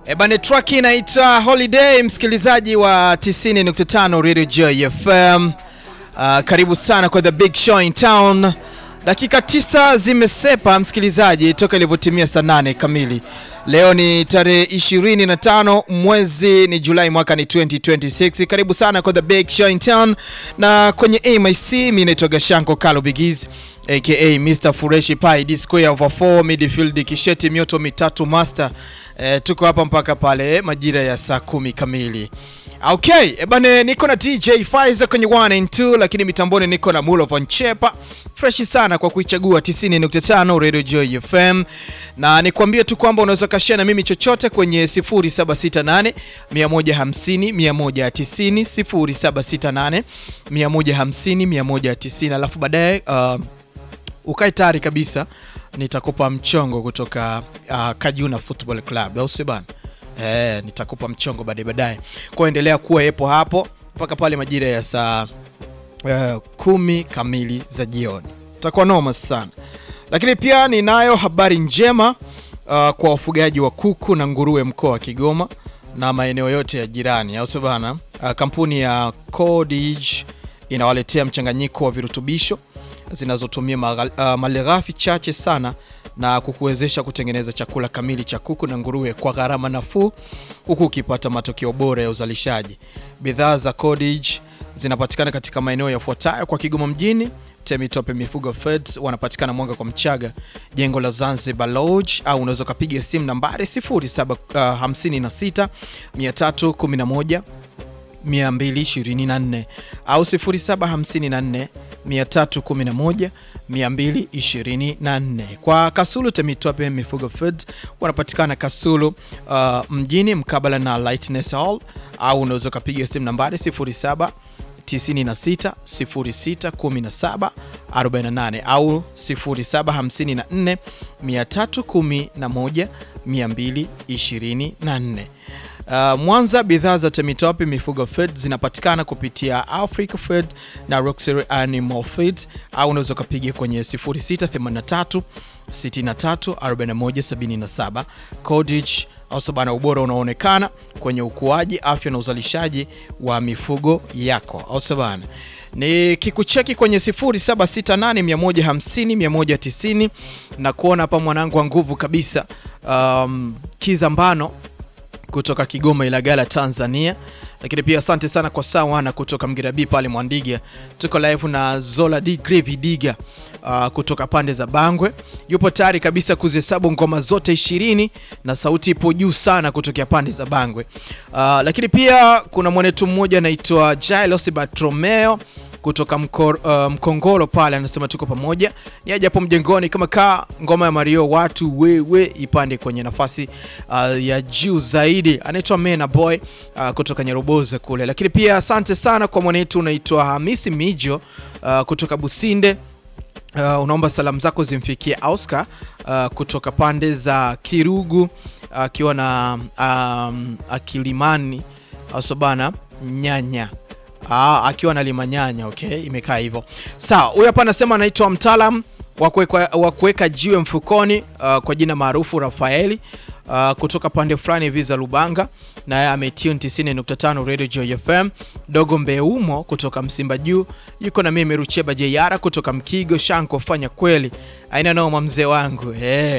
E bane, track inaitwa Holiday, msikilizaji wa 90.5 Radio Joy FM. Uh, karibu sana kwa the big show in town. Dakika tisa zimesepa msikilizaji, toka ilivyotimia saa nane kamili. Leo ni tarehe 25 mwezi ni Julai mwaka ni 2026. Karibu sana kwa the big show in town, na kwenye AMIC mimi naitwa Gashanko Kalo Bigiz aka Mr Fureshi Pai D square over 4 midfield kisheti mioto mitatu master. E, tuko hapa mpaka pale majira ya saa kumi kamili. Okay, ebane niko na DJ Faiza kwenye 1 and 2 lakini mitamboni niko na Mulo Von Chepa. Fresh sana kwa kuichagua 90.5 Radio Joy FM. Na nikwambie tu kwamba unaweza kashare na mimi chochote kwenye 0768 150 190 0768 150 190 alafu baadaye uh, ukae tayari kabisa, nitakupa mchongo kutoka uh, Kajuna Football Club, au sio bana? Eh, nitakupa mchongo baadaye baadaye. Kwa endelea kuwa yepo hapo mpaka pale majira ya saa uh, kumi kamili za jioni, itakuwa noma sana. Lakini pia ninayo habari njema uh, kwa wafugaji wa kuku na nguruwe mkoa wa Kigoma na maeneo yote ya jirani, au sio bana? Uh, kampuni ya Codage inawaletea mchanganyiko wa virutubisho zinazotumia uh, malighafi chache sana na kukuwezesha kutengeneza chakula kamili cha kuku na nguruwe kwa gharama nafuu huku ukipata matokeo bora ya uzalishaji. Bidhaa za Codage zinapatikana katika maeneo yafuatayo kwa Kigoma mjini, Temitope Mifugo Feds wanapatikana Mwanga kwa Mchaga, jengo la Zanzibar Lodge, au unaweza ukapiga simu nambari 0756 311 224 au 0754 311 224. Kwa Kasulu Temitope Mifugo Foods wanapatikana Kasulu uh, mjini mkabala na Lightness Hall au unaweza ukapiga simu nambari 07 96 06 17 48 au 0754 311 224. Uh, Mwanza bidhaa za Temitope Mifugo Feed zinapatikana kupitia Africa Feed na Roxbury Animal Feed au unaweza ukapiga kwenye 0683 63 41 77. Codage also bana, ubora unaonekana kwenye ukuaji, afya na uzalishaji wa mifugo yako also bana ni kikucheki kwenye 0768150190 na kuona hapa mwanangu wa nguvu kabisa, um, Kizambano kutoka Kigoma Ilagala Tanzania, lakini pia asante sana kwa Sawana kutoka Mgirabi pale Mwandiga. Tuko live na Zola D Gravy Diga uh, kutoka pande za Bangwe, yupo tayari kabisa kuzihesabu ngoma zote ishirini na sauti ipo juu sana kutokea pande za Bangwe. Uh, lakini pia kuna mwanetu mmoja anaitwa Jailos Bartromeo kutoka mkor, uh, Mkongolo pale anasema tuko pamoja, ni aje hapo mjengoni kama kaa ngoma ya Mario watu wewe ipande kwenye nafasi uh, ya juu zaidi. Anaitwa Mena Boy uh, kutoka Nyeroboza kule, lakini pia asante sana kwa mwanetu unaitwa Hamisi Mijo uh, kutoka Businde. Uh, unaomba salamu zako zimfikie Oscar uh, kutoka pande za Kirugu akiwa uh, na um, akilimani asobana nyanya Aa, akiwa na limanyanya okay, imekaa hivyo sawa. Huyu hapa anasema anaitwa mtaalam wa kuweka jiwe mfukoni uh, kwa jina maarufu Rafaeli uh, kutoka pande fulani hivi za Lubanga, naye ametune 90.5 Radio Joy FM. Dogo Mbeumo kutoka Msimba Juu yuko na mimi Rucheba Jeyara kutoka Mkigo Shanko, fanya kweli aina noma mzee wangu hey.